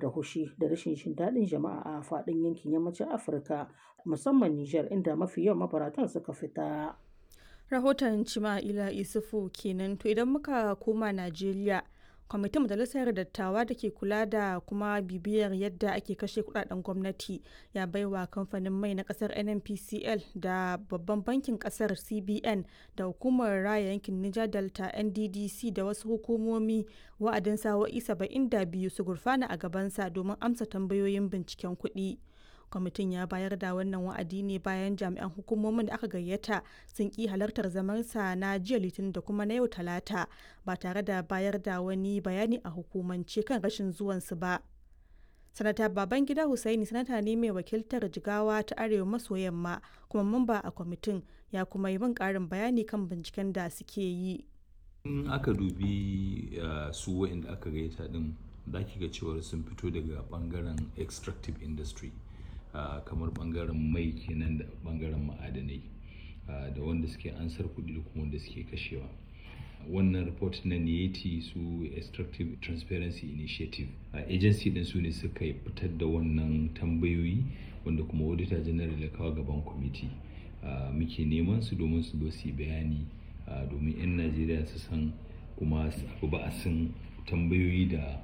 da hushi da rashin jin daɗin jama'a a faɗin yankin yammacin Afirka musamman Nijar inda mafi yawan mabaratan suka fita. Rahoton Cima'ila Isufu kenan to idan muka koma Najeriya kwamitin majalisar dattawa da ke kula da kuma bibiyar yadda ake kashe kudaden gwamnati ya baiwa kamfanin mai na kasar nnpcl da babban bankin kasar cbn da hukumar raya yankin niger delta nddc da wasu hukumomi wa'adin sa'o'i 72 su gurfana a gabansa domin amsa tambayoyin binciken kuɗi. kwamitin ya bayar da wannan wa'adi ne bayan jami'an hukumomin da aka gayyata sun ki halartar zamansa na jiya litinin da kuma na yau talata ba tare da bayar da wani bayani a hukumance kan rashin zuwansu ba sanata babangida hussaini sanata ne mai wakiltar jigawa ta arewa maso yamma kuma mamba a kwamitin ya kuma yi min karin bayani kan binciken da suke yi in aka dubi su wa'inda aka gayyata din za ki ga cewar sun fito daga bangaren extractive industry Uh, kamar bangaren mai kenan da bangaren ma'adanai uh, da wanda suke ansar kuɗi da kuma wanda suke kashewa wannan report na niyeti su extractive transparency initiative uh, agency din su ne suka fitar da wannan tambayoyi wanda kuma auditor general ya kawo gaban kwamiti muke neman su domin su zo su bayani domin 'yan najeriya su san kuma su ba a san tambayoyi da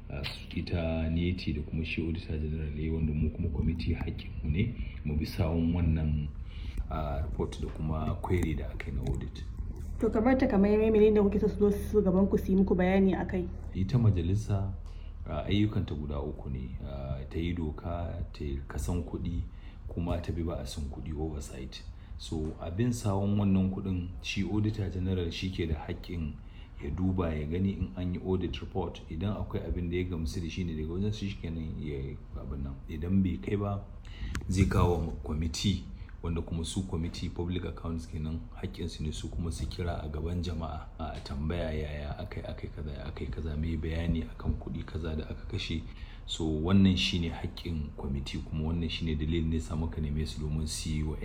ita neti da kuma shi auditor general ya wanda mu kuma kwamiti mu ne mu bi sawun wannan report da kuma query da aka yi na audit to kamar ta kamar yamai da kuke so su zo su gaban ku su yi muku bayani akai ita majalisa ayyukanta guda uku ne ta yi doka ta kasan kuɗi kuma ta bi ba a san kuɗi oversight so abin sawun wannan kuɗin shi auditor general shi ke da haƙƙin ya duba ya gani in an yi audit report idan akwai abin da ya gamsu da shi ne daga wajen su kenan ya abin nan idan bai kai ba zai kawo kwamiti wanda kuma su kwamiti public accounts kenan haƙƙinsu ne su kuma su kira a gaban jama'a a tambaya yaya akai akai kaza akai kaza mai bayani akan kuɗi kaza da aka kashe so wannan shine haƙƙin kwamiti kuma wannan shine dalilin ne sa muka neme su domin su yi wa